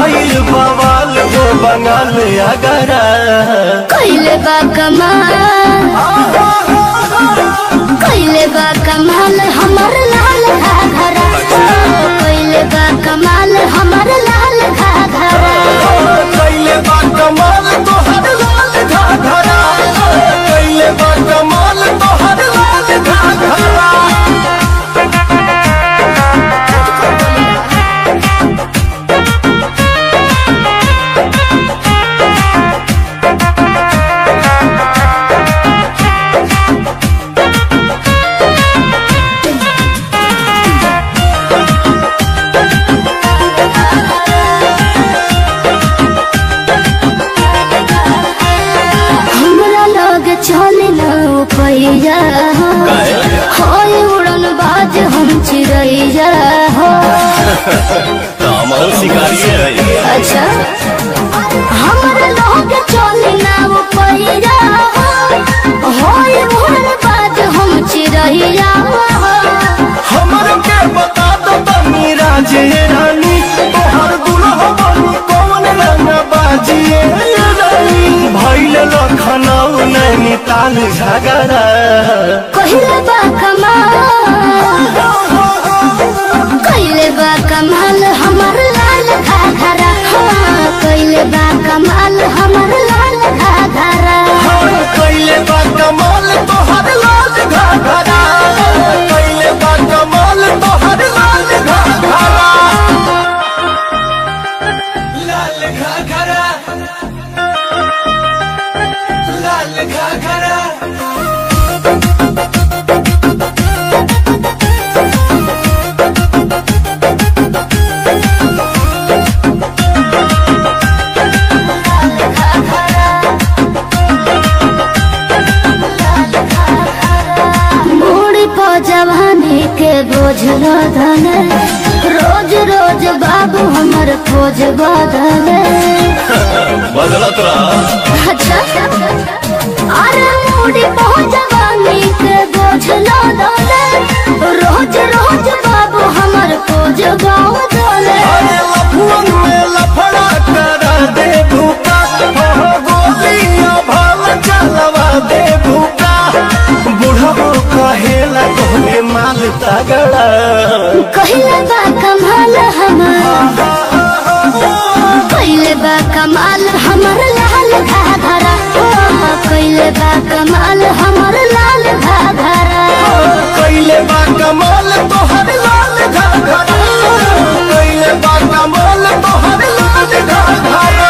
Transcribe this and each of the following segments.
भइल बवाल हो बंगाल अगरा कैले बा कमाल कैले बा कमाल हमर लाल घाघरा कैले बा कमाल हमर लाल घाघरा कैले बा कमाल तोहर लाल घाघरा कैले बा कमाल तोहर लाल घाघरा हमरा लग चले न पैया होय उड़न बाज हम चिड़ैया हो शिकारी है अच्छा हमरा लग चले न पैया होय उड़न बाज हम चिड़ैया हो हमर के बता दो तनी राजे रानी तोहर दुल्हा बनी कौन रंग बाजिए रानी भइल लखनऊ नैनीताल झगड़ा कहिले बा कमाल कहिले बा कमाल हमर लाल घाघरा हाँ, कहिले बा कमाल हमर लाल घाघरा कैले बा कमाल तोहर लाल घाघरा कैले बा कमाल तोहर लाल घाघरा लाल घाघरा लाल घाघरा मूड़ी पो जवानी के बोझ लदल रोज रोज बाबू हमर खोज बदल बदलत रहा अच्छा अरे मूड़ी पो जवानी के बोझ लदल रोज रोज बाबू हमर खोज बदल अरे लफुअन में लफड़ा करा दे भूका हो गोलियां भाल चलवा दे भूका बुढ़बो कहेला तोहरे माल तगड़ा कहिले बा कमाल हमर कहिले बा कमाल हमर लाल घाघरा ओ, कहिले बा कमाल हमर लाल घाघरा कैले बा कमाल तोहर लाल घाघरा कैले बा कमाल तोहर लाल घाघरा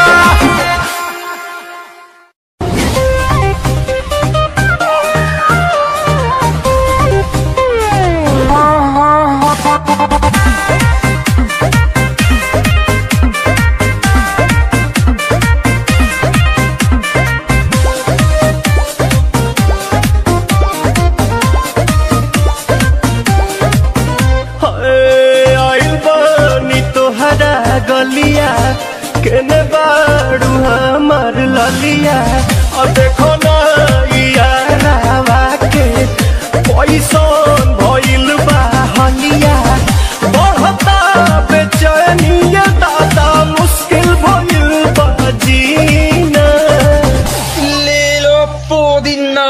हे, आइल बानी तोहरा गलिया केने बाड़ू हमार ललिया और देखो ना यारावा के पैसन भइल बा हलिया बढ़ता बेचैनिया दादा मुश्किल भइल बा जीना Lilo Podina.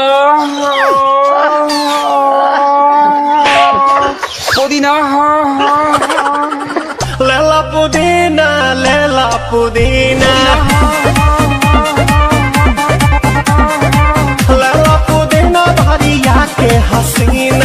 Podina. लेला पुदीना लेला पुदीना लेला पुदीना भरिया के हसीना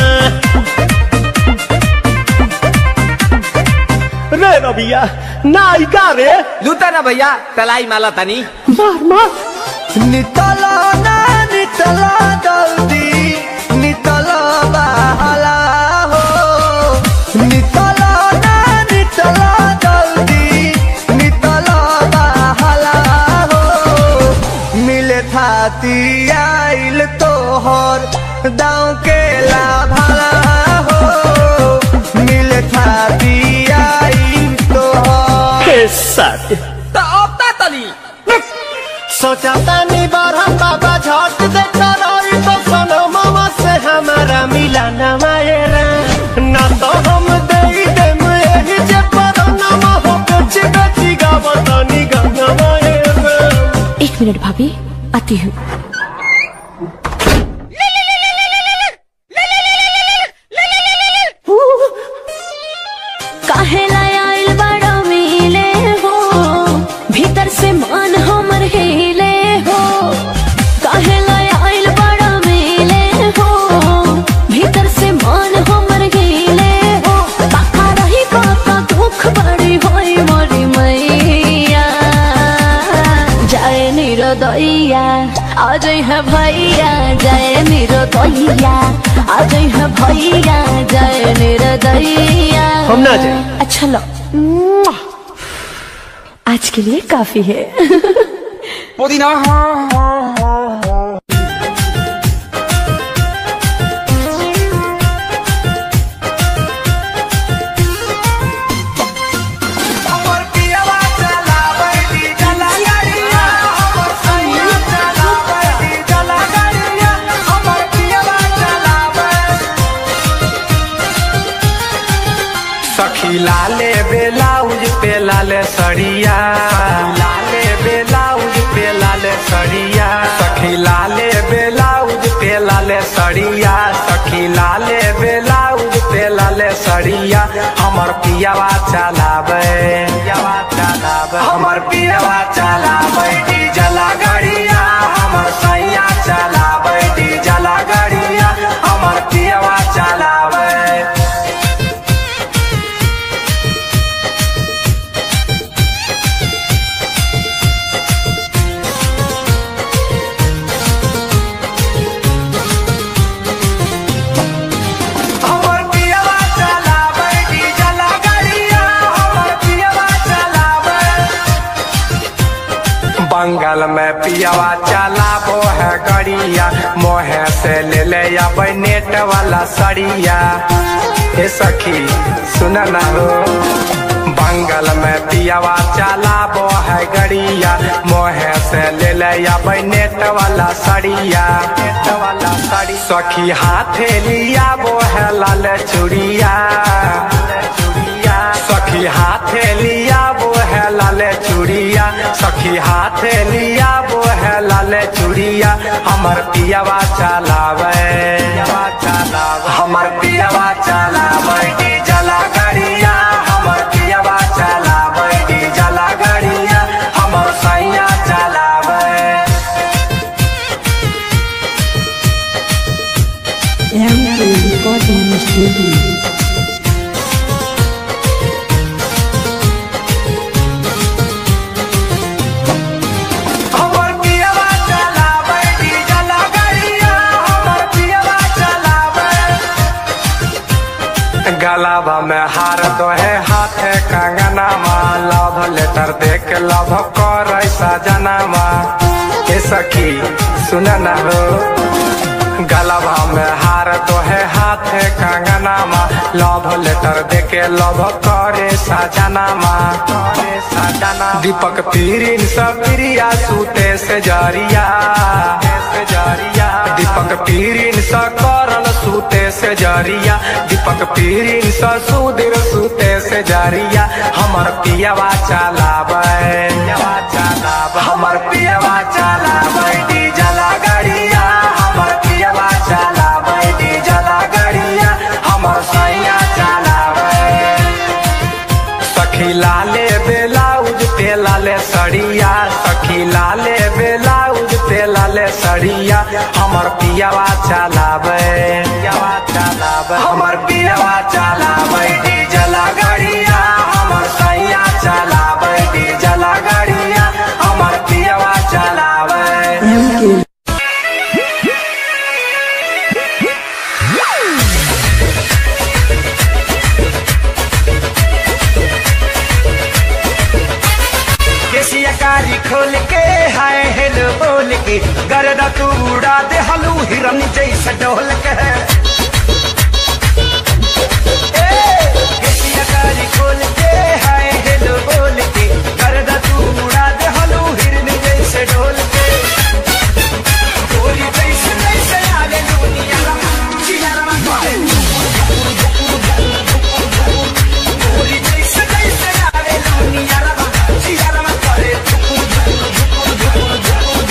रे रबिया नायिका रे लूटा ना भैया तलाई माला तनी मार मार नितला ना नितला जल्दी नितला बहाला हो नितला ना नितला जल्दी नितला बहाला हो मिले थाती आइल तोहर दाँव के लाभाला हो मिले थाती आइल तोहर साथ तो अब ता तली सोचा तानी बारह बाबा झट देखा रही तो सनो मामा से हमारा मिला न मायरा ना तो हम दे देम यही जे पर न हो कुछ बेची गावत मिनट भाभी आती हूँ काहे लाया आइल बड़ा मिले हो भीतर से मान हमर हिले हो काहे लाया आइल बड़ा मिले हो भीतर से मान हमर हिले हो काका रही काका दुख बड़ी होई मोरी मैया जाए निरोदैया आज है भैया जाए निरोदैया आज है भैया जाए निरोदैया हम ना जाए अच्छा लो आज के लिए काफी है पुदीना हमर पियवा चलावे दी जला गाड़िया हमर सैया चलावे दी जला गाड़िया हमर पियवा चलावे सखी लाले बेलाउज पे लाले सड़िया लाले बेलाउज पे लाले सड़िया सखी लाले बेलाउज पे लाले सड़िया सखी लाले बेलाउज पे लाले सड़िया हमर पियावा चलावे पियावा चलावे हमर पियावा चलावे डीजल गाड़िया हमर सैया चलावे डीजल गाड़िया हमर पियावा चलावे हमर पियवा चलावे डीजल गाड़िया हमर पियवा चलावे बंगाल में पियवा चलाबो है गड़िया मोहे से ले ले अबै नेट वाला सड़िया हे सखी सुन ना हो बंगाल में पियवा चलाबो है गड़िया मोहे से ले ले अबै नेट वाला सड़िया नेट वाला सड़ी सखी हाथे लिया वो है लाल चूड़िया सखी हाथे लिया वो है लाल चूड़िया सखी हाथे लिया वो है लाल चूड़िया हमर पियावा चलावे हमर पियावा चलावे डीजल गाड़िया हमर पियावा चलावे डीजल गाड़िया हमर सैया चलावे हमर पियवा चलावे डीजल गाड़िया हमर पियवा चलावे गलाबा में हार दो है हाथे कंगनामा लव लेटर देख लव कर सजनामा ए सखी सुन ना हो गलबा में हार तो है हाथे कंगनामा लव लेटर देके लव करे सजनामा करे सजना दीपक पीरिन सब प्रिया सूते से जरिया से जरिया दीपक पीरिन स करल सूते से जरिया दीपक पीरिन स सुधीर सूते से जरिया हमर पियावा चलावे पियावा चलावे हमर पियावा चलावे डीजल गाड़िया हमर पियावा चलावे डीजल गाड़िया हमर सैया चलावे सखी लाले बेलाउज पे लाले सड़िया सखी लाले बेलाउज पे लाले सड़िया हमर पियावा चलावे पियावा चलावे हमर पियावा चलावे डीजल गाड़िया हमर सैया चलावे डीजल गाड़िया हमर पियावा चलावे केसिया कारी खोल के हाय हेलो बोल के गर्दा तू उड़ा दे हलू हिरन जैसा डोल के ए, केसिया कारी खोल के हाय हेलो बोल के गर्दा तू उड़ा दे हलू हिरन जैसे डोल के गोरी जैसे जैसे आले दुनिया चिया गोरी जैसे जैसे आले दुनिया चिया करे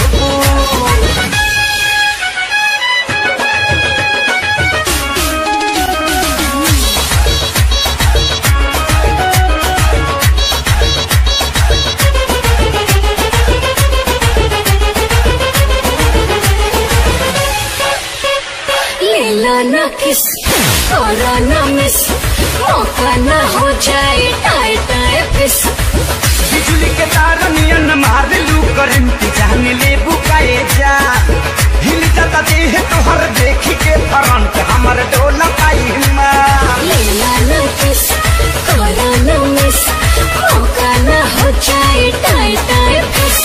हो जाए टाई टाई फिस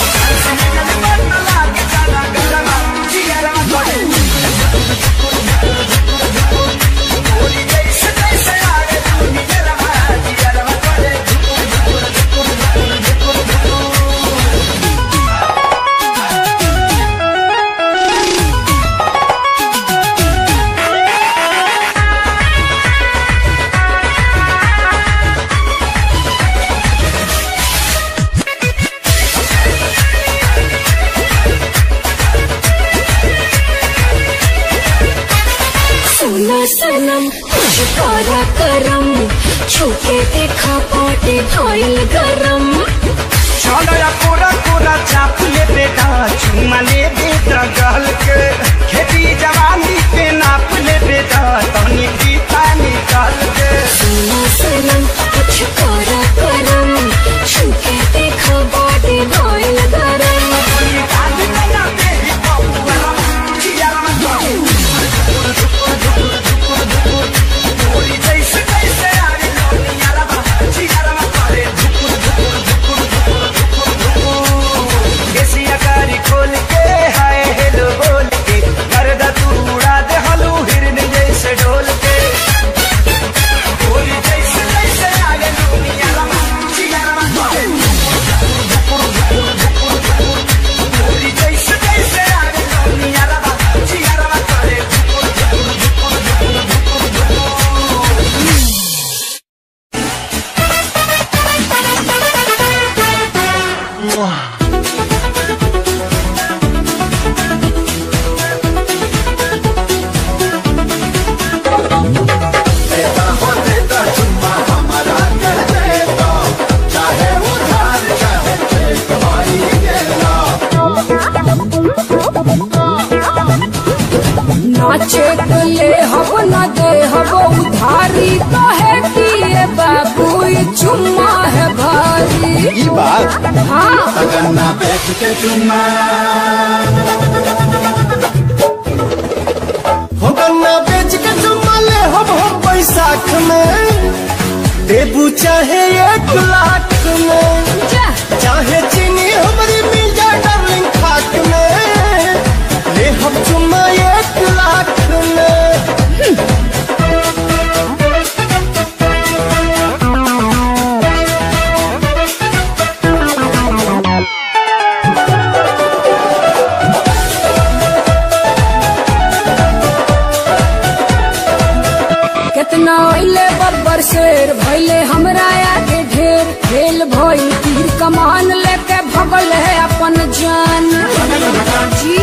सुना सनम कुछ करा करम छूके देखा पाटे भइल गरम छलया कोरा कोरा चाप ले बेटा चुमा ले बेटा गल के खेती जवानी के नाप ले बेटा तनी पीता निकाल के सुना सनम कुछ करा करम छूके देखा पाटे भइल गरम खोल के हाय हेलो बोल के गर्दा तू उड़ा दे हलू हिरन जैसे ढोल के बोली जैसे जैसे आगे दुनिया रमा चिया रमा बोली जैसे जैसे आगे दुनिया रमा चिया रमा करे नाचे के ले हब न दे हब उधारी कहे दिए बाबू ये चुम्मा है भारी ई बात हाँ गन्ना बेच के चुम्मा हो गन्ना बेच के चुम्मा ले हम हम बैसाख में देबू चाहे एक लाख में जा चाहे चीनी हमारी मिल जाए डार्लिंग खाक में ले हम चुम्मा एक लाख में कितना अइले बब्बर शेर भैले हमरा आगे ढेर खेल भइल तीर कमान लेके भगल है अपन जान जी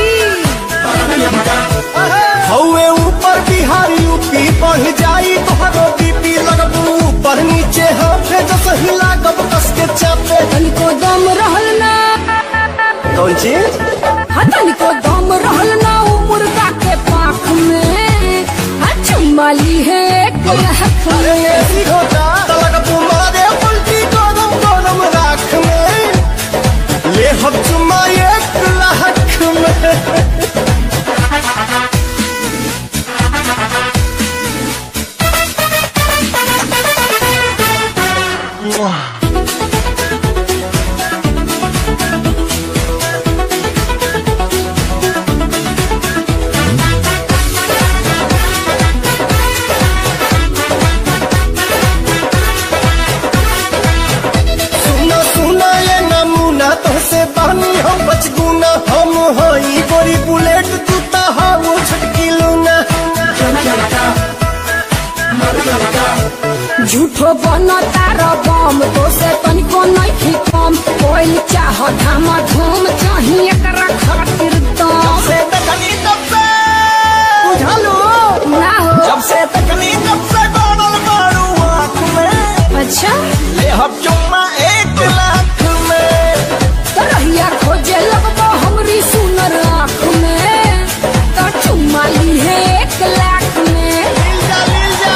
हौवे ऊपर बिहार यूपी बढ़ जाई तोहरो बीपी लगबू ऊपर नीचे हाथे जस हिला कब कस के चापे तनिको दम रहल ना कौन चीज हाँ तनिको दम रहल ना उ मुर्गा के पाख में हाँ चुम्माली है एक लाख अरे में ऐसी होता तलक तुम्हारे उल्टी गरम गरम राख में ले हम चुम्मा एक लाख में सुना सुना ये नमूना तोहसे बानी हम बचगुना हम हई गोरी बुलेट तू ता हाउ छटकी लूना झूठो बनो तारा बम तो से तनिको नहीं कम कोई चाह धामा धूम चाहिए एकरा खातिर दम से तकनी तब से बुझालो ना हो जब से तकनी तब से गोनल मारू आँख में अच्छा ले हम चुम्मा एक लाख में तरहिया खोजे लगबो हमरी सुनर आँख में तो चुम्मा ली है एक लाख में मिल जा मिल जा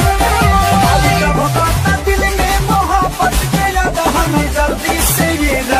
दिल में मोहब्बत के लगा हमें जल्दी से ये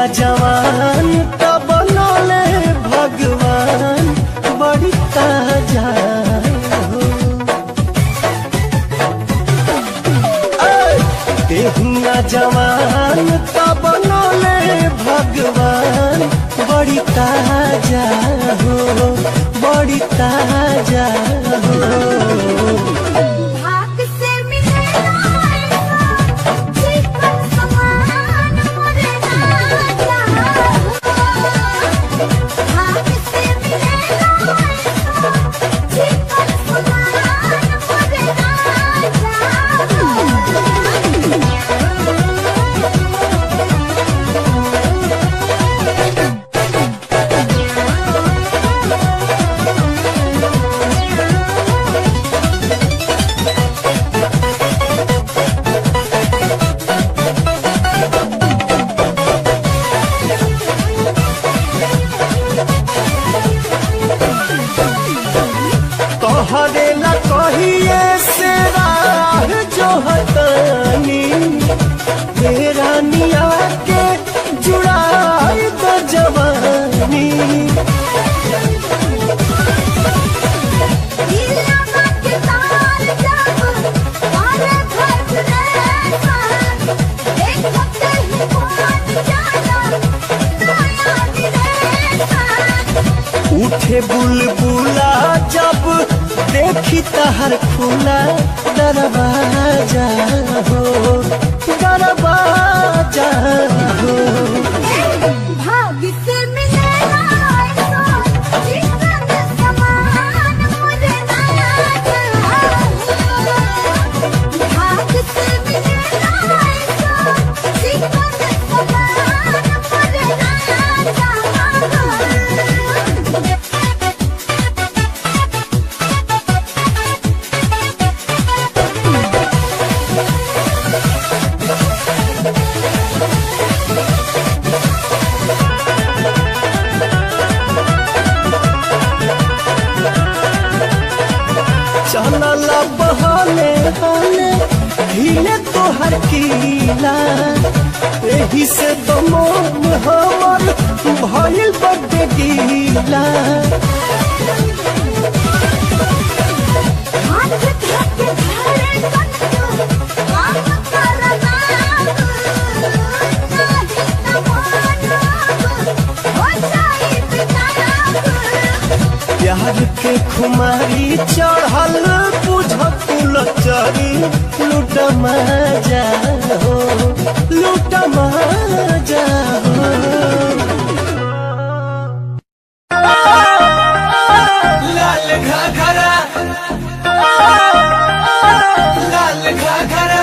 जवान त बनले भगवान बड़ी ताजा हो देहुआ जवान त बनले भगवान बड़ी ताजा हो बड़ी ताजा हो भाग से मिलेला ऐसा जीवन समान मोरे राजा भाग से मिलेला ऐसा जीवन समान मोरे राजा तोहरे ला कहिए से राह जो हतानी तेरा निया के जुड़ाई तो जवानी दिलवा के तार जब तारे भर रेसा एक हफ्ते ही पहुंच जाना नया दिनेसा उठे बुलबुला जब देखी तहर खुला दरवाजा हो दरवाजा हो भाग से मिलेला ऐसा जीवन समान मुझे नया भाग से मिलेला ऐसा जीवन समान मुझे नया चलल बहले हले हिले तोहर कीला एही से तो मोम हमर भइल बड्डे गीला हाथ धक धरे कन्नो काम करना नाही तमाना हो जाई बिताना प्यार के खुमारी चढ़ल बुझत लचरी लूट मजा हो लूट मजा हो लाल घाघरा लाल घाघरा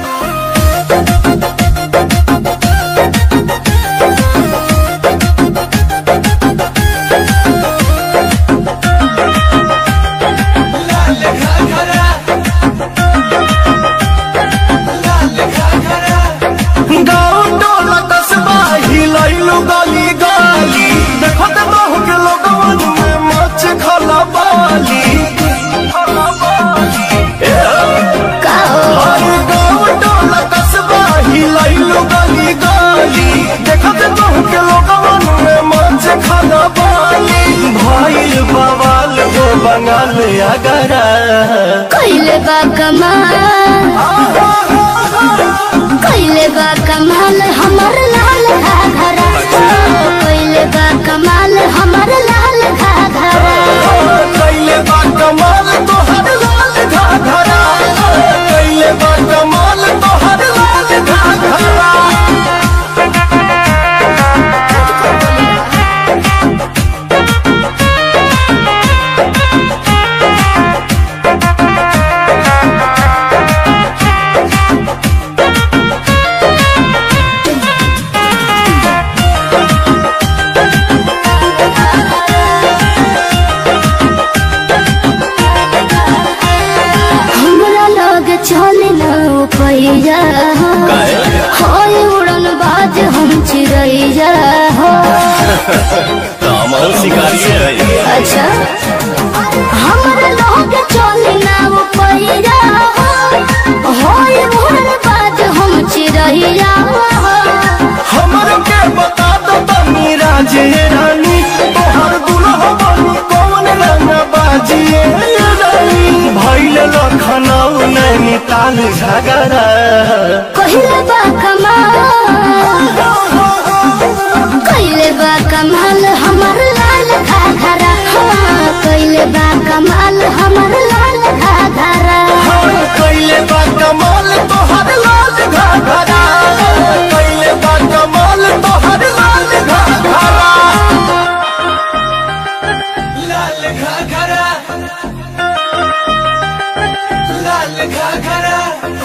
लाल घाघरा लाल घाघरा गाँव टोला कस्बा हिलैलु गली गली देखो ते बहु के लोगवन में मच खला बाली अरे गाँव टोला कस्बा हिलैलु गली गली देखो ते बहु के लोगवन में मच खला बाली भइल बवाल हो बंगाल अगरा कइले बा कमाल कइले बा कमाल हमर लाल घाघरा कइले बा कमाल हमर लाल घाघरा कैले बा कमाल तोहर लाल घाघरा कैले बा कमाल तोहर लाल घाघरा हमरा लग चले न पैया होय उड़न बाज हम चिड़ैया हो अच्छा हमरा लग चले न पैया होय उड़न बाज हम चिड़ैया हो हमर के बता लाल झगड़ा कहिले बा कमाल कहिले बा कमाल हमर लाल घाघरा हाँ, कहिले बा कमाल हमर लाल घाघरा कैले बा कमाल तोहर लाल घाघरा कैले बा कमाल तोहर लाल घाघरा लाल घाघरा लाल घाघरा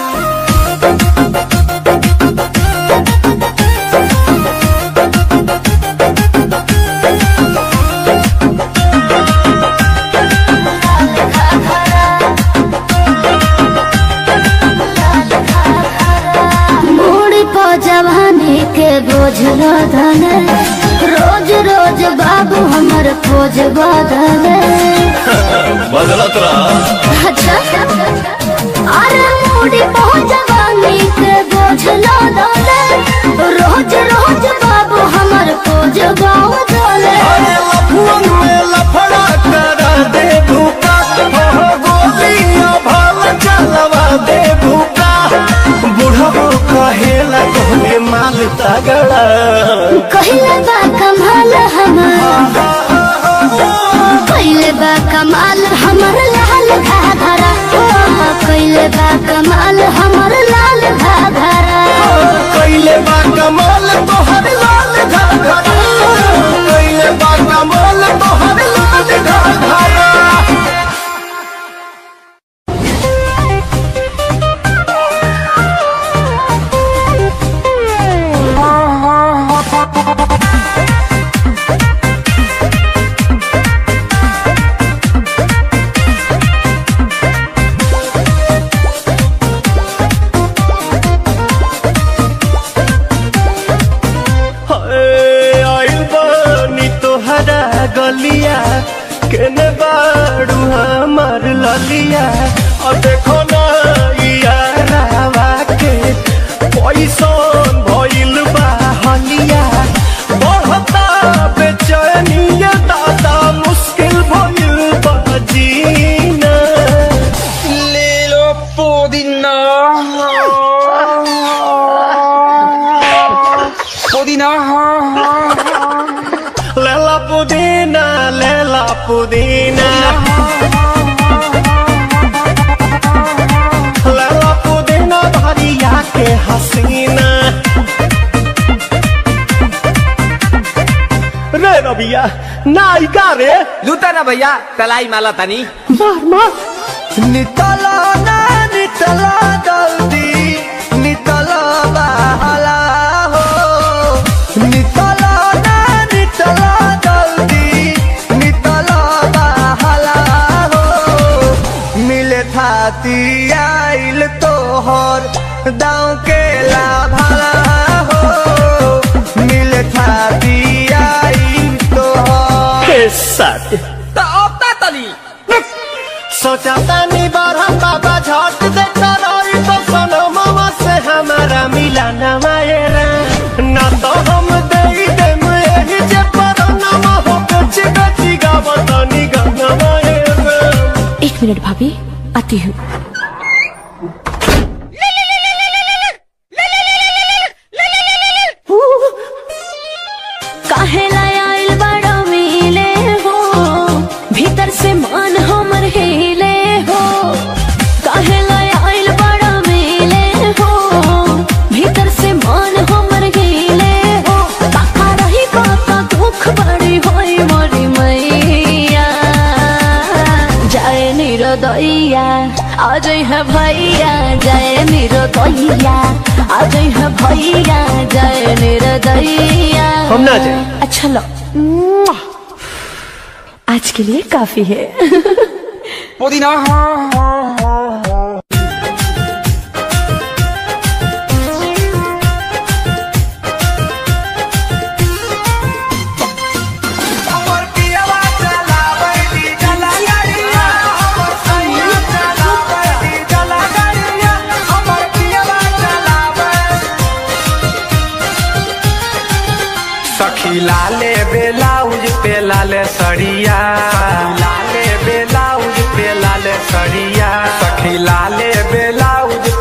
मूड़ी पो जवानी के बोझ रोधन रोज रोज बाबू हमर खोज बदले बदलत रहा अच्छा अरे मूड़ी पो जवानी के बोझ रोधन रोज रोज बाबू हमर खोज बदले अरे लफुअन में लफड़ा करा दे भूका हो गोलियां भाल चलवा दे भूका बुढ़ो कहेला तोहरे माल तगड़ा कहिले बा कमाल हमर कहिले बा कमाल हमर लाल घाघरा ओ, कहिले बा कमाल हमर लाल घाघरा कैले बा कमाल तोहर लाल घाघरा कैले बा कमाल तोहर लाल घाघरा हाय, आइल बानी तोहरा गलिया केने बाड़ू हमार ललिया और देखो ना यारावा के पैसन भइल बा हलिया बढ़ता बेचैनिया दादा मुश्किल भइल बा जीना ले लो पुदीना पुदीना लेला पुदीना लेला पुदीना लेला पुदीना भरिया के हसीना रे रबिया नायिका रे लूटा ना भैया तलाई माला तनी मार मार नितला ना नितला जल्दी नितला बहला हो नितला ना नितला जल्दी नितला बहला हो मिले थाती आइल तोहर दाँव के लाभला हो मिले थाती आइल तोहर साथ तो अब ता तली सोचा तानी बरहम बाबा झट देखता रही तो सनो मामा से हमारा मिला न मायरा ना तो हम दे देम एही जे पर नाम हो बेची बेची गावत नी गंगा मायरा एक मिनट भाभी आती हूँ काहेला आइल बड़ा मिले हो भीतर से मान हमर हिले हो काहेला आइल बड़ा मिले हो भीतर से मान हमर हिले हो काका रही काका दुख बड़ी होई मोरी मैया जय निरोदैया आज है भैया जय निरोदैया आज है भैया जय निरोदैया हम ना जाए अच्छा लो आज के लिए काफी है पुदीना हमर पियवा चलावे दी जला गाड़िया हमर सैया चलावे दी जला गाड़िया हमर पियवा चलावे सखी लाले बेलाउज पे लाले सड़िया लाले बेलाउज पे लाले सड़िया सखी लाले बेलाउज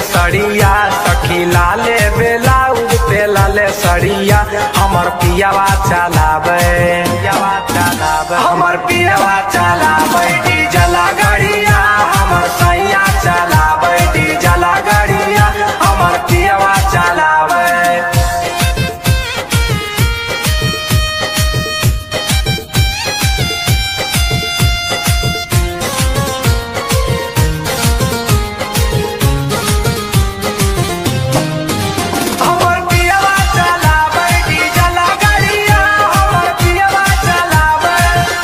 सड़िया सखी लाले बेलाउज पे लाले सड़िया हमर पियावा चलावे पियावा चलावे हमर पियावा चलावे डीजल गाड़िया हमर सैया चलावे डीजल गाड़िया हमर पियावा चलावे हमर पियावा चलावे डीजल गाड़िया हमर पियावा चलावे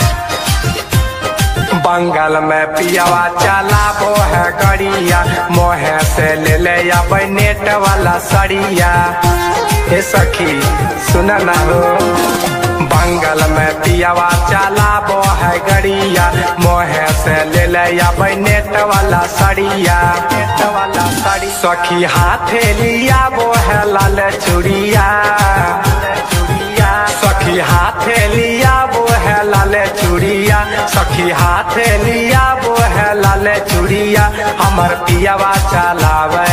बंगाल में पियावा चलाबो है गड़िया मोहे से ले ले अबै नेट वाला सड़िया हे सखी सुन ना हो बंगाल में पियावा चलाबो है गड़िया मोहे से ले ले अबै नेट वाला सड़िया नेट वाला सड़ी सखी हाथे लिया वो है लाल चूड़िया सखी हाथे लिया वो है लाल चूड़िया सखी हाथे लिया वो है लाल चूड़िया हमर पियावा चलावे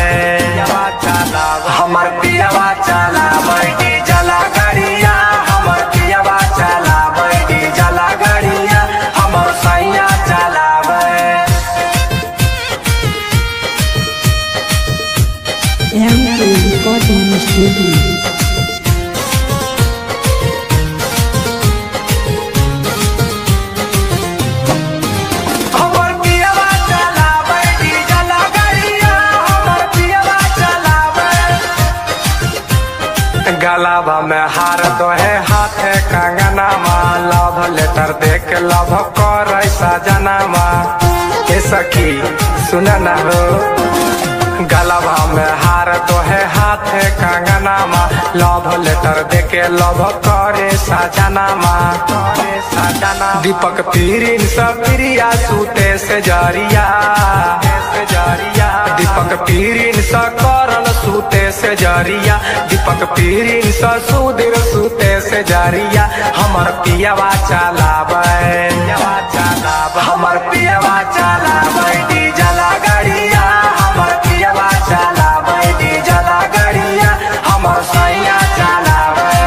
हमर पियावा चलावे डीजल गाड़िया हमर पियावा चलावे डीजल गाड़िया हमर सैया चलावे हमर पियावा चलावे डीजल गाड़िया हमर पियावा चलावे गलाबा में हार दो है हाथे कंगना लव लेटर देख लव कर सजनामा हे सखी सुन न हो गलाबा में हार दो है हाथे कंगना लव लेटर देके लव करे सजनामा करे सजना दीपक पीरिन सब प्रिया सूते से जरिया से जरिया दीपक पीरिन स करल सूते से जरिया दीपक पीरिन स सुधीर सूते से जरिया हमर पियावा चलावे पियावा चलावे हमर पियावा चलावे डीजल गाड़िया हमर पियावा चलावे डीजल गाड़िया हमर सैया चलावे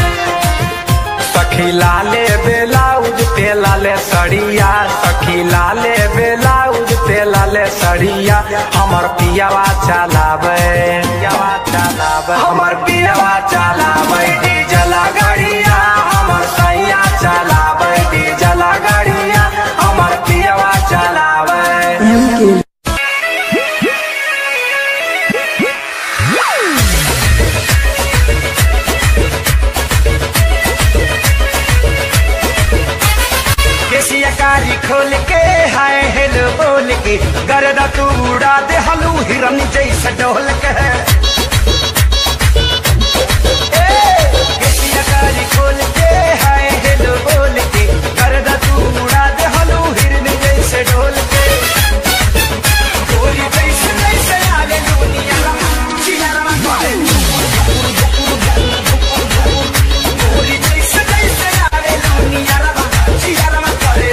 सखी लाले बेलाउज पे लाले सड़िया सखी लाले बेलाउज पे लाले सड़िया हमर पियावा चलावे पियावा चलावे हमर पियावा चलावे डीजल गाड़िया हमर सैया चलावे डीजल गाड़िया हमर पियावा चलावे केसिया कारी खोल के हाय हेलो बोल के गर्दा तू उड़ा दे हलू हिरन जैसा डोल के ए, केसिया कारी खोल के हाय हेलो बोल के गर्दा तू उड़ा दे हलू हिरन जैसे डोल के गोरी जैसे जैसे आले दुनिया चिनारा मारे गोरी जैसे जैसे आले दुनिया चिनारा मारे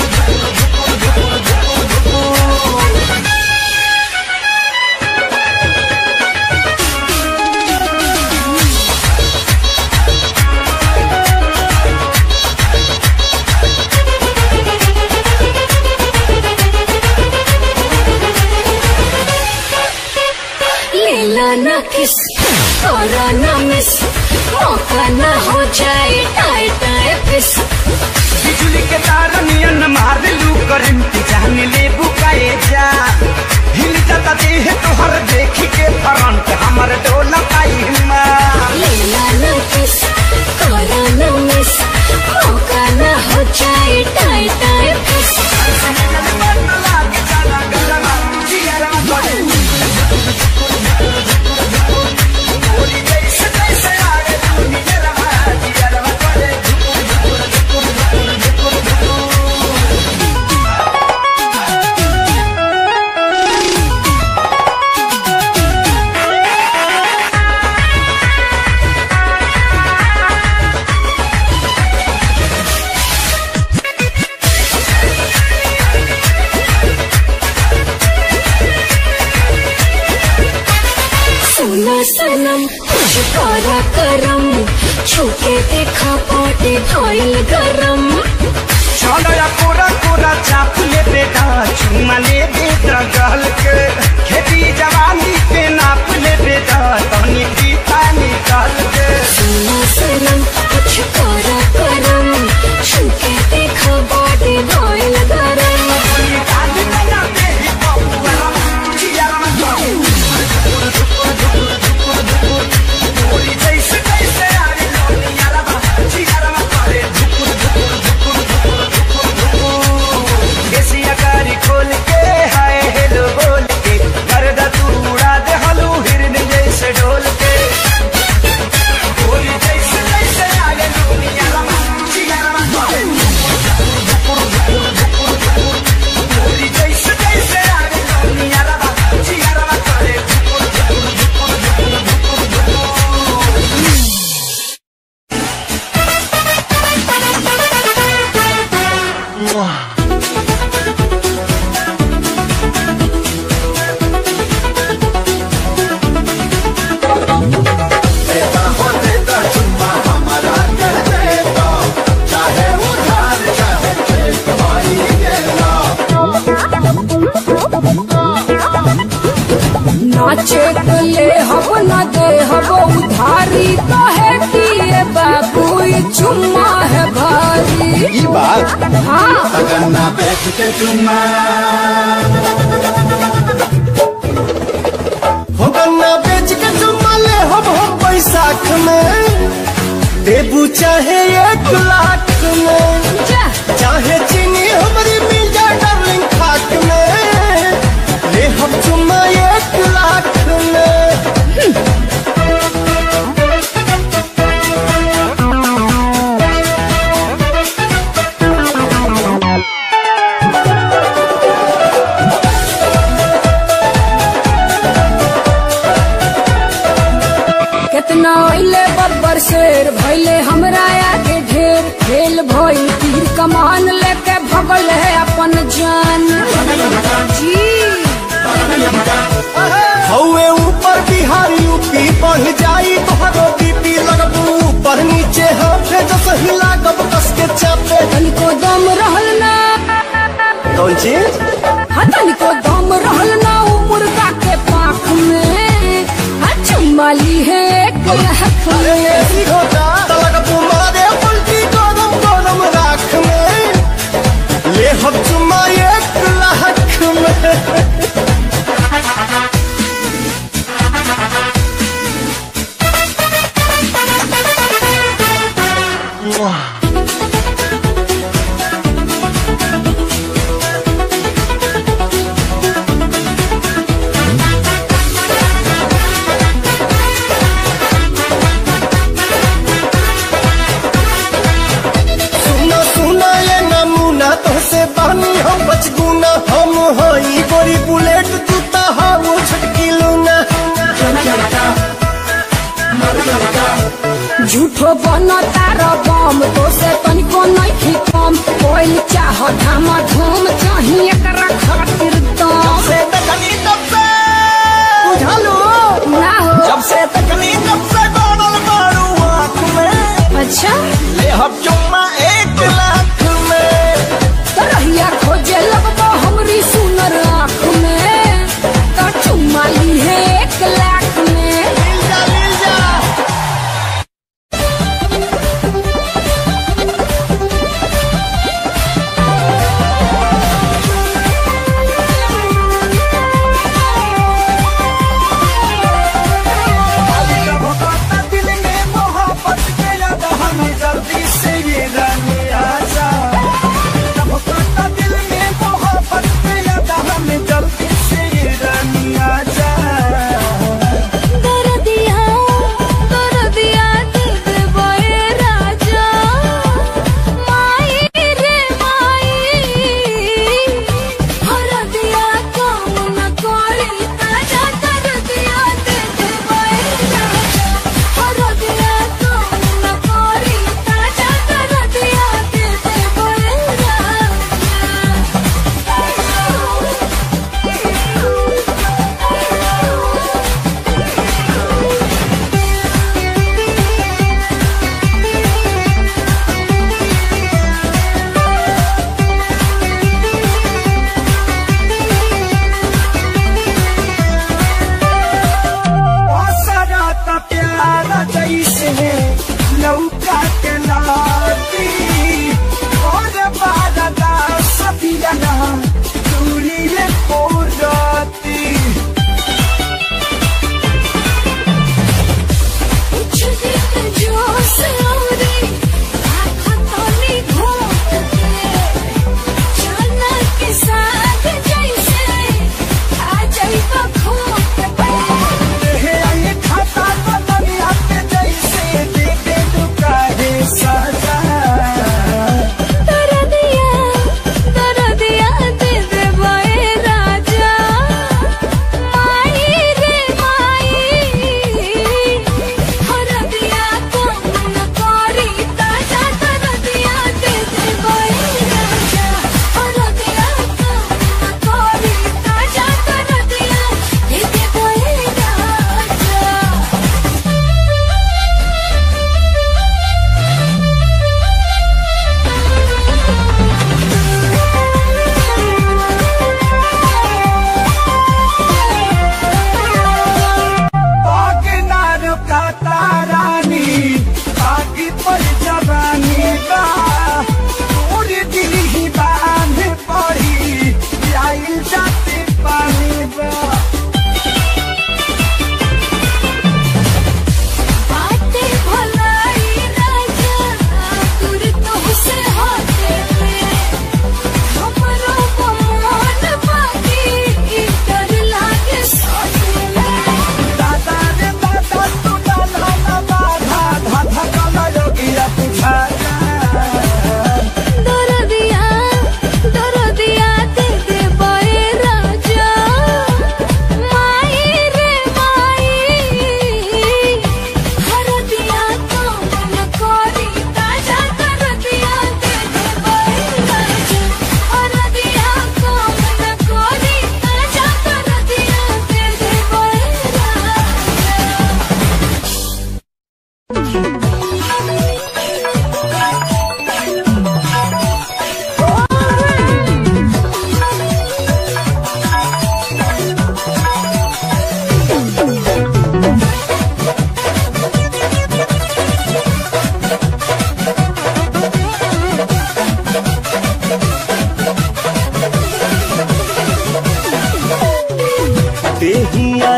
लेला ना किस करा ना मिस मौका ना हो जाए टाए टाए फिस बिजली के तार नियन मार लू करंट जान ले बुकाए जा हिल जाता देह तोहर देखी के फ्रंट हमर डोला पाई माँ लेला ना किस करा ना मिस मौका ना हो जाए टाए टाए फिस सनम कुछ करा करम छूके देखा पाटे भइल गरम छलया कोरा कोरा चाप ले बेटा चुमा ले बेटा गल के खेती जवानी के नाप ले बेटा तनी पीता निकाल के सुना सनम कुछ करा करम छूके देखा पाटे भइल गरम खोल के हाय हेलो बोल के गर्दा तू उड़ा दे हलू हिरन जैसे ढोल के बोली जैसे जैसे आगे दुनिया रमा जिया रमा बोली जैसे जैसे आगे दुनिया रमा जिया रमा करे नाचे के ले हब न दे हब उधारी कहे दिए बाबू ये चुम्मा है भारी ई बात हाँ गन्ना बेच के चुम्मा हो गन्ना बेच के चुम्मा ले हम हम बैसाख में देबू चाहे एक लाख में जा चाहे चीनी हमारी मिल जाए डार्लिंग खाक में ले हम चुम्मा एक लाख में कितना अइले बब्बर शेर भइले हमरा आगे ढेर खेल भइल तीर कमान लेके भगल है अपन जान जी हौवे ऊपर बिहार यूपी बढ़ जाई तोहरो बीपी लगबू ऊपर नीचे हाथे जो सही लागब कस के चापे तनिको दम रहल ना कौन चीज हाँ तनिको दम रहल ना उ मुर्गा के पाख में हाँ चुम्माली है एक लहक अरे में ऐसी होता तलक मारे उल्टी गरम गरम राख में ले हम चुम्मा एक लाख में सुना सुना ये नमूना तुझसे बानी हम बचगुना हम हई गोरी बुलेट तू ता हाउ छटकी लूना झूठो बना तारा बम तो से तनिको नहीं कम कोई चाह धामा धूम चाहिए एकरा खातिर दम से तकनी तब से बुझालो ना हो जब से तकनी तब से गोडल मारू आँख में अच्छा ले हम चुम्मा एक लाख में तरहिया खोजे लगबो हमरी सुनर आँख में तो चुम्मा ली है एक लाख में मिल जा मिल जा दिल में मोहब्बत के लगा हमें जल्दी से ये रानी आजा जब कहता दिल में मोहब्बत के लगा हमें जल्दी से ये रानी आजा दरदिया दरदिया दिल दे बोए राजा माई रे माई हरदिया काम न कोई ताजा दरदिया दिल दे बोए राजा हरदिया काम न कोई ताजा दरदिया दिल दे बोए राजा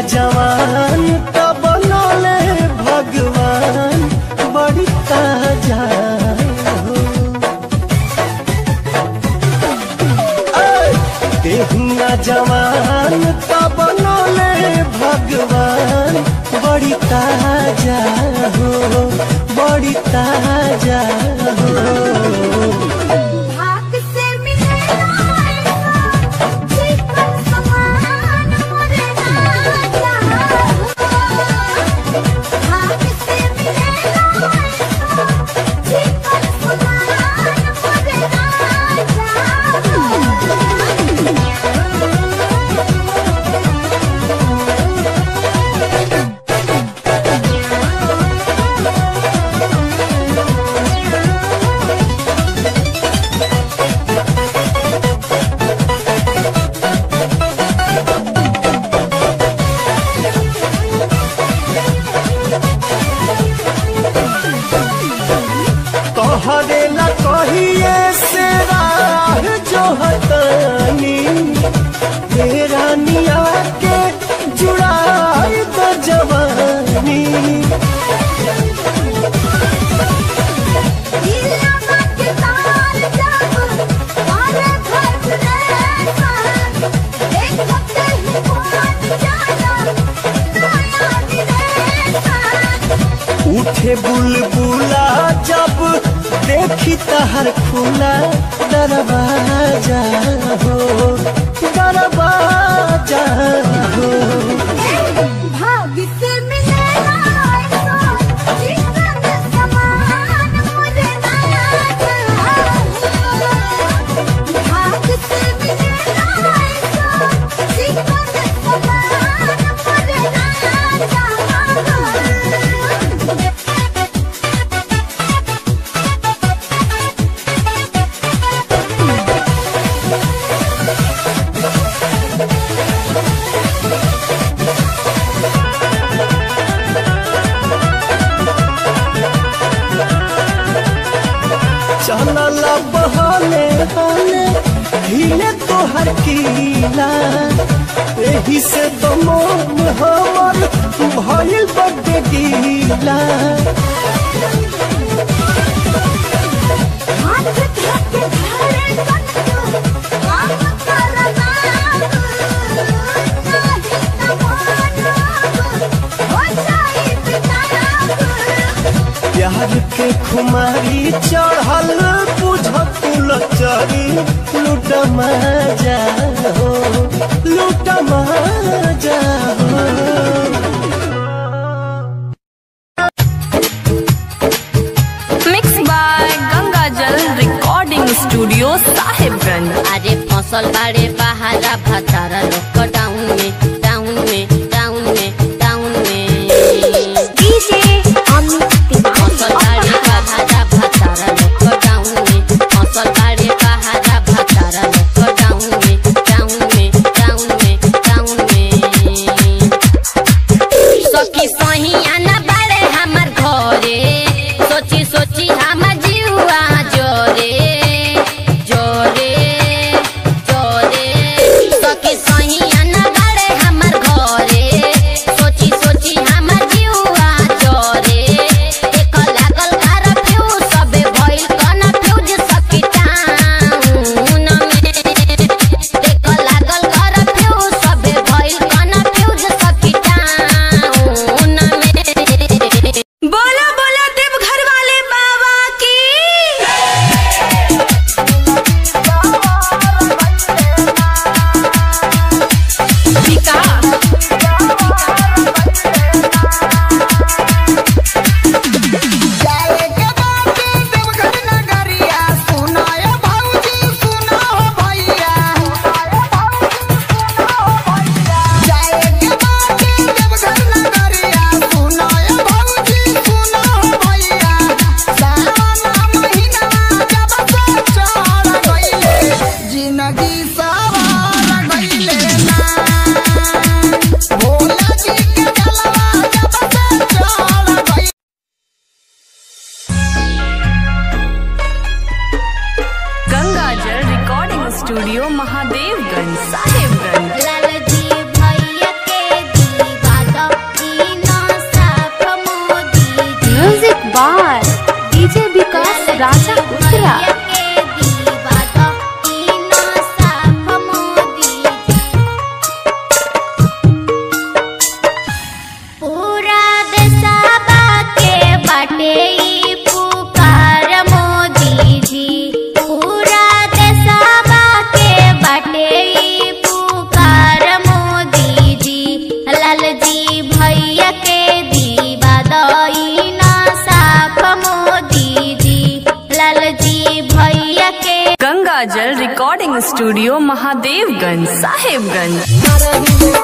जवान तब बनले भगवान बड़ी ताजा हो देहुआ जवान तब बनले भगवान बड़ी ताजा हो बड़ी ताजा हो भाग से मिलेला ऐसा जीवन समान मोरे राजा भाग से मिलेला ऐसा जीवन समान मोरे राजा तोहरे न कहिए से राह जो हतानी तेरा निया के जुड़ाई तो जवानी दिया मत तार जब तारे भर रेसा एक हफ्ते ही पहुंच जाना नया दिनेसा उठे बुलबुला जब देखी तहर खुला दरवाजा हो दरवाजा हो भाग से मिलेला ऐसा जीवन समान मुझे नया भाग से मिलेला ऐसा जीवन समान मुझे नया चलल बहले हले हिले तोहर कीला एही से तो मोन हमर भइल बड्डे गीला हाथ धके धरे कन्हु काम करना नाही तमाना हो जाई बिताना प्यार के खुमारी चढ़ल बुझत लचरी लूट मजा हो लूट मजा हो mix by Ganga Jal recording studio Sahibganj अरे फसल बाड़े बहारा भतारा लोग डाउन में डाउन में डाउन में डाउन में डीजे अमित फसल बाड़े बहारा भतारा लोग डाउन में फसल बाड़े बहारा भतारा लोग डाउन में डाउन में डाउन में डाउन में स्टूडियो महादेवगंज साहेबगंज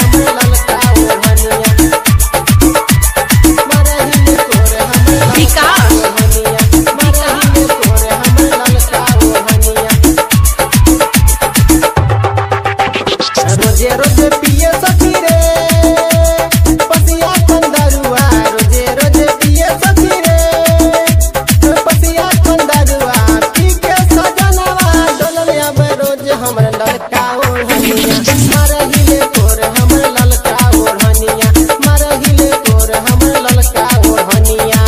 रोजे रोजे पिए सखी रे पसिया कंदरुआ रोजे रोजे पिए सखी रे पसिया कंदरुआ पी के सजनवा डोलले अब रोज हमर ललका ओढ़निया मरहिले तोर हमर ललका ओढ़निया मरहिले तोर हमर ललका ओढ़निया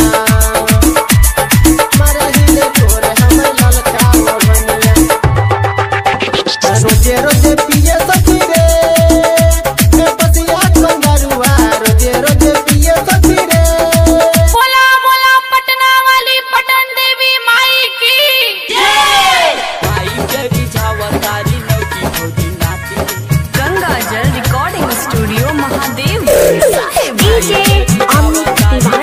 मरहिले तोर हमर ललका ओढ़निया रोजे रोजे पिए सखी रे ए पसिया कंदरुआ रोजे रोजे पिए सखी रे बोला बोला पटना वाली पटन देवी माई की गंगा जल रिकॉर्डिंग स्टूडियो महादेवगंज साहेबगंज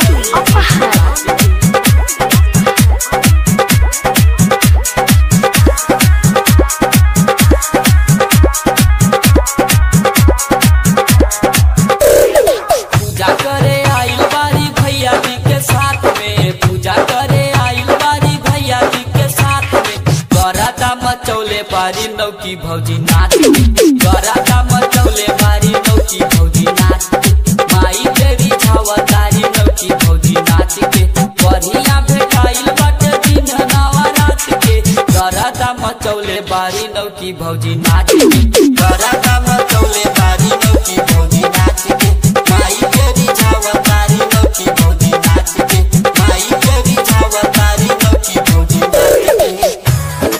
पूजा करे आइल बारी भैया जी के साथ में पूजा करे आइल बारी भैया जी के साथ में गरादा मचौले बारी नौकी भौजी नाच गरादा मचौले बारी नौकी भौजी नाच माई तेरी छावतारी नौकी भौजी नाच के बढ़िया भेटाइल बाटे दिन नवरात के गरादा मचौले बारी नौकी भौजी नाच के गरादा मचौले बारी नौकी भौजी नाच के माई तेरी छावतारी नौकी भौजी नाच के माई तेरी छावतारी नौकी भौजी नाच के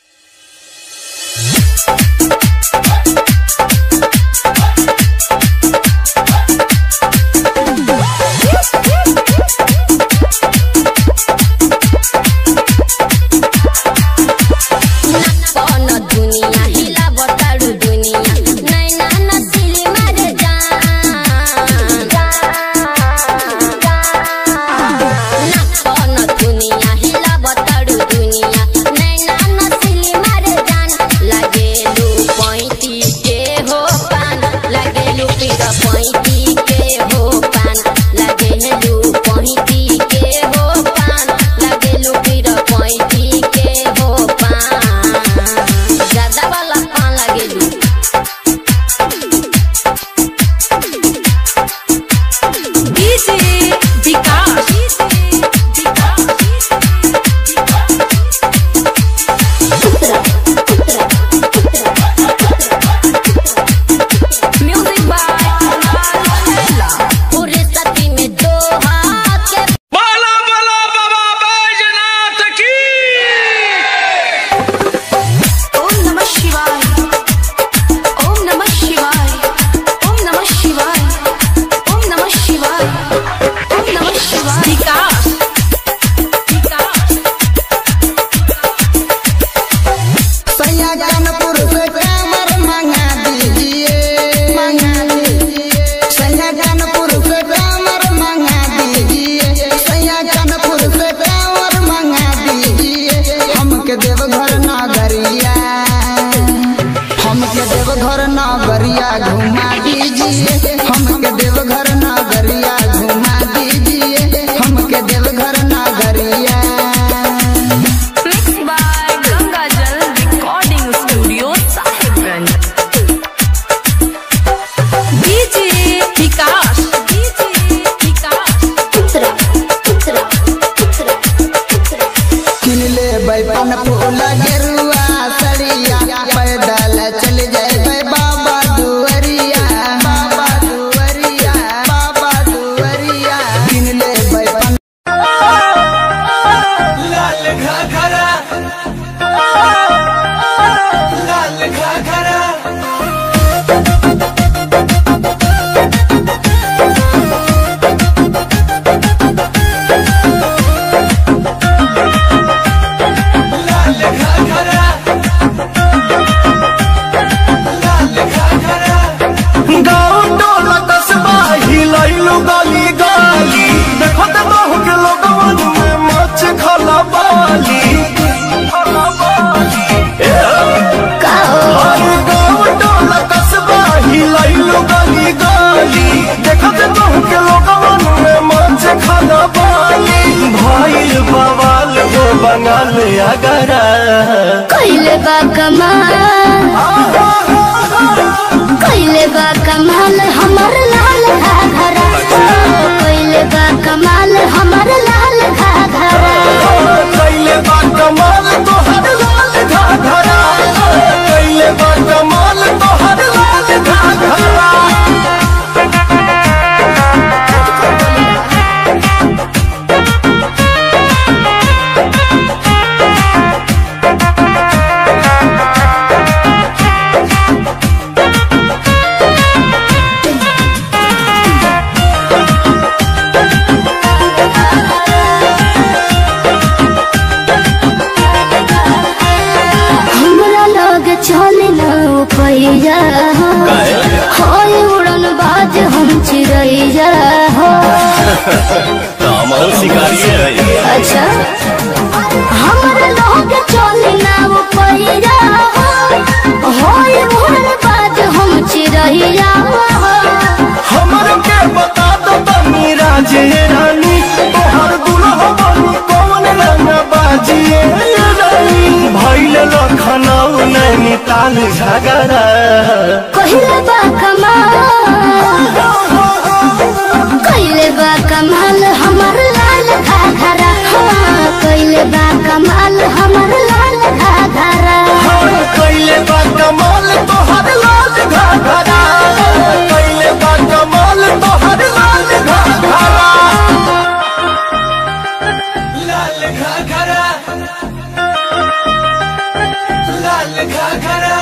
कौन दुनिया हिला बताड़ू दुनिया नैना नसीली मर जान ना कौन दुनिया हिला बताड़ू दुनिया नैना नसीली मर जान लगेलू पैती के हो पान लगेलू पीरा पैती के हो पान लगेलू पैती के हो पान लगेलू पीरा पैती के हो पान ज्यादा वाला पान लगेलू डीजे विकास म्यूजिक बाय पूरे सती में दो हाथ के बोला बोला बाबा बैजनाथ की ओम नमः शिवाय ओम नमः शिवाय ओम नमः शिवाय ओम नमः शिवाय ओम नमः शिवाय विकास सैया कानपुर से कामर मंगा दीजिए मंगा दीजिए सैया कानपुर से कामर मंगा दीजिए सैया कानपुर से कामर मंगा दीजिए हमके देवघर नागरिया हमके देवघर नागरिया घुमा दीजिए हमके देवघर नागरिया घुमा दीजिए हमके देवघर नागरिया mix by Ganga Jal recording studio Sahebganj DJ Vikas DJ Vikas उतरा उतरा उतरा उतरा किनले बैपन फूल गेरुआ सरिया पैदल चल जाए बाबा दुअरिया बाबा दुअरिया बाबा दुअरिया किनले बैपन लाल घाघरा लाल घाघरा झगड़ा कैले बा कमाल कैले बा कमाल हमर लाल घाघरा कैले बा कमाल हमर लाल घाघरा कैले बा कमाल तोहर लाल घाघरा कैले बा कमाल तोहर लाल घाघरा हमरा लग चले न पैया होय उड़न बाज हम चिड़ैया हो अच्छा हमरा लग चले न पैया होय उड़न बाज हम चिड़ैया हो हमर के बता दो तनी राजे रानी तोहर दुल्हा बनी कौन रंग बाजिए रानी भइल लखनऊ नैनीताल झगड़ा कहिले बा कमाल कहिले बा कमाल हमर लाल घाघरा हाँ, कहिले बा कमाल हमर लाल घाघरा कैले बा कमाल तोहर लाल घाघरा कैले बा कमाल तोहर लाल घाघरा लाल घाघरा लाल घाघरा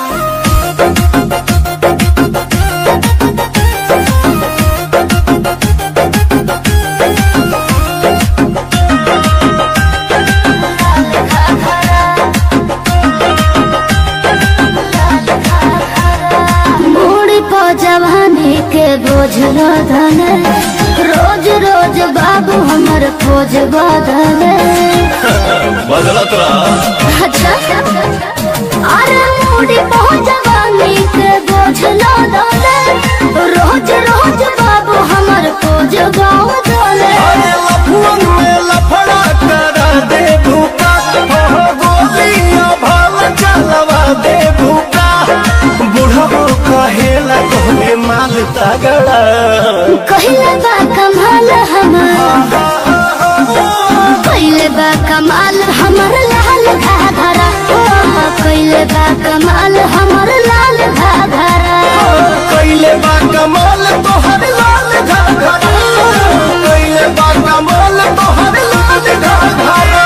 बूढ़ी पो जवानी के बोझ धन रोज रोज बाबू हमर खोज बदल बदलत रहा अच्छा अरे बूढ़ी पो जवानी के बोझ धन रोज रोज बाबू हमर खोज बदल अरे लफुअन में लफड़ा करा दे भूका हो गोलियां भाल चलवा दे भूका बुढ़बो कहेला तोहरे माल तगड़ा कहिले बा कमाल हमर कहिले बा कमाल हमर लाल घाघरा ओ, कहिले बा कमाल हमर लाल घाघरा कैले बा कमाल तोहर लाल घाघरा कैले बा कमाल तोहर लाल घाघरा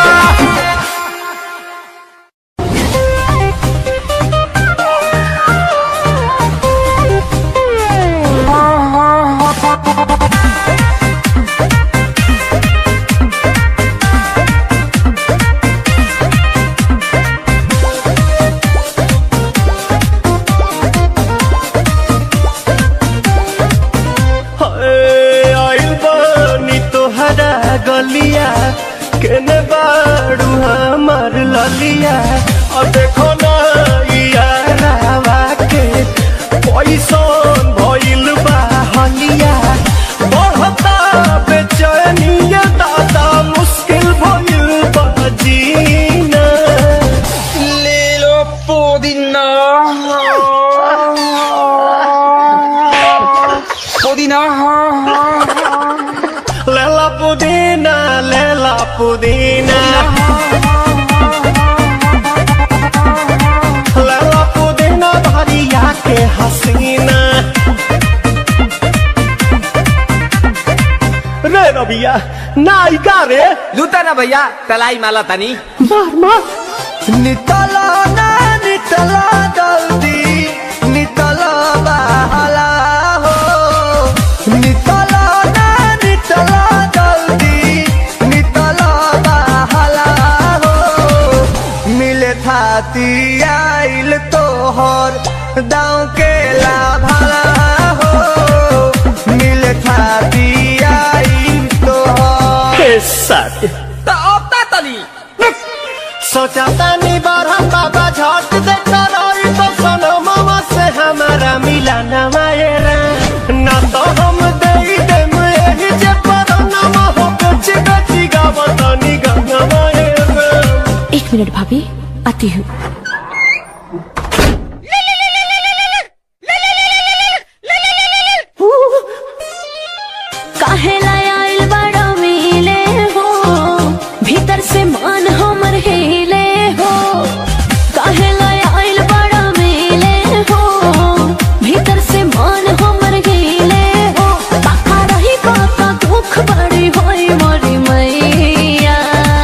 हाय, आइल बानी तोहरा गलिया केने बाड़ू हमार ललिया और देखो ना यारावा के पैसन भइल बा हलिया बढ़ता बेचैनिया दादा मुश्किल भइल बा जीना ले लो पुदीना पुदीना लेला पुदीना लेला पुदीना लेला पुदीना भरिया के हसीना रे रबिया नायिका रे लूटा ना भैया तलाई माला तनी मार मार नितला ना नितला जल्दी नितला बहला हो नितला ना नितला जल्दी नितला बहला हो मिले थाती आइल तोहर दाँव के लाभला हो मिले थाती आइल तोहर साथी तो अब ता तनी सोचा तानी बारह बाबा झट देखा रही तो सनो मामा से हमारा मिला न मायरा ना तो हम दे देम एही जे पर नाम हो कच्ची कच्ची गावतानी गंगा मायरा एक एक मिनट भाभी आती हूँ काहे लाय आइल बड़ा मिले हो भीतर से मान हमर हिले हो काहे लाय आइल बड़ा मिले हो भीतर से मान हमर हिले हो बाका रही बाका दुख बड़ी होई मोरी मैया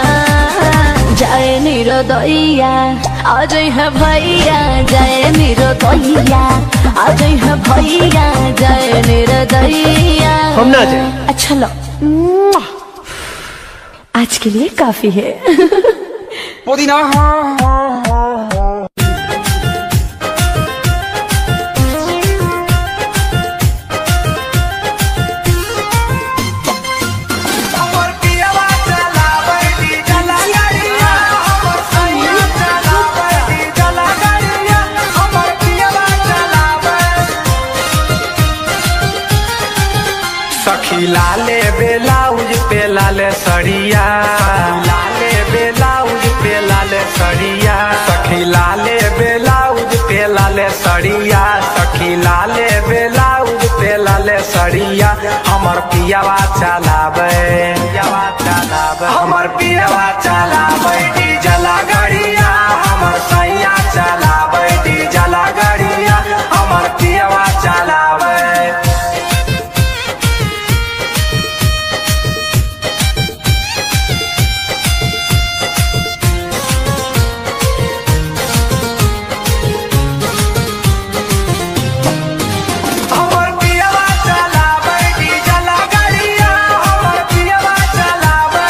जय निरोदैया आज है भैया जय निरोदैया आज है भैया जय निरोदैया हम ना जाए अच्छा लो आज के लिए काफी है पुदीना हमर पियवा चलावे दी जला गाड़िया हमर सैया चलावे दी जला गाड़िया हमर पियवा चलावे सखी लाले बेलाउज पे लाले सड़िया लाले बेलाउज पे लाले सड़िया सखी लाले बेलाउज पे लाले सड़िया सखी लाले बेलाउज पे लाले सड़िया हमर पियावा चलावे पियावा चलावे हमर पियावा चलावे डीजला गाड़िया हमर सैया चलावे डीजला गाड़िया हमर पियावा चलावे हमर पियवा चलावे डीजला गाड़िया हमर पियवा चलावे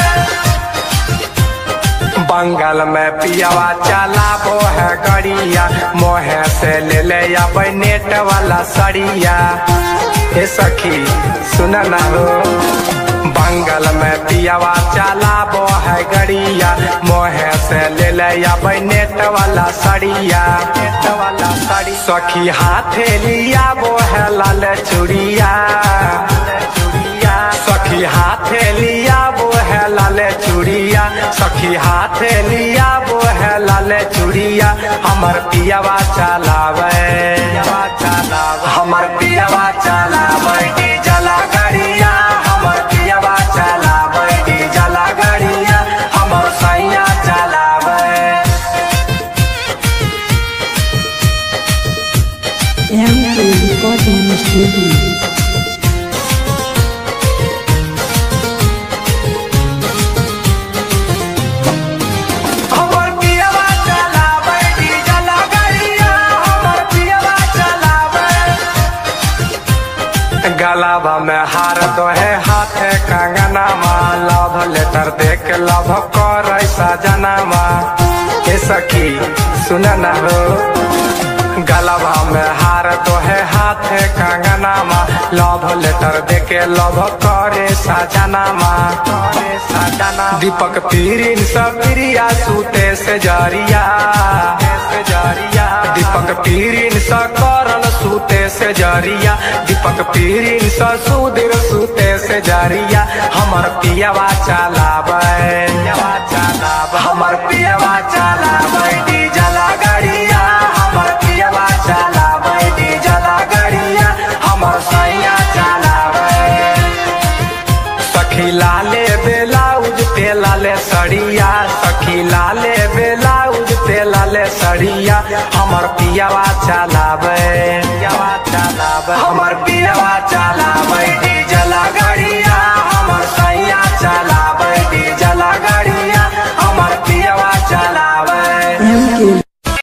बंगाल में पियावा चलाबो है गड़िया मोहे से ले ले अब नेट वाला सड़िया हे सखी सुन ना हो बंगाल में पियावा चलाबो है गड़िया मोहे से ले ले अब नेट वाला सड़िया नेट वाला सड़ी सखी हाथे लिया वो है लाल चूड़िया चूड़िया सखी हाथे लिया वो है लाल चूड़िया सखी हाथे लिया वो है लाल चूड़िया हमर पियावा चलावे पियावा चलावे हमर पियावा चलावे डीजला गाड़िया हमर पियावा चलावे डीजला गाड़िया हमर सैया चलावे हमर पियवा चलावे डीजला गाड़िया हमर पियवा चलावे गलाबा में हार दो है हाथे कंगनामा लव लेटर देख लव कर ऐसा जनामा हे सखी सुन न हो गलाबा में हार दो है हाथे कंगनामा लव लेटर देके लव करे सजनामा करे सजनामा दीपक पीरिन सब प्रिया सूते से जरिया से जरिया दीपक पीरिन स करल सूते से जरिया दीपक पीरिन स सुधीर सूते से जरिया हमर पियावा चलावे पियावा चलावे हमर पियावा चलावे डीजला गाड़िया हमर पियावा चलावे डीजला गाड़िया हमर सैया चलावे सखी लाले बेलाउज पे लाले सड़िया सखी लाले बेलाउज पे लाले सड़िया हमर पियावा चलावे पियावा चलावे हमर पियावा चलावे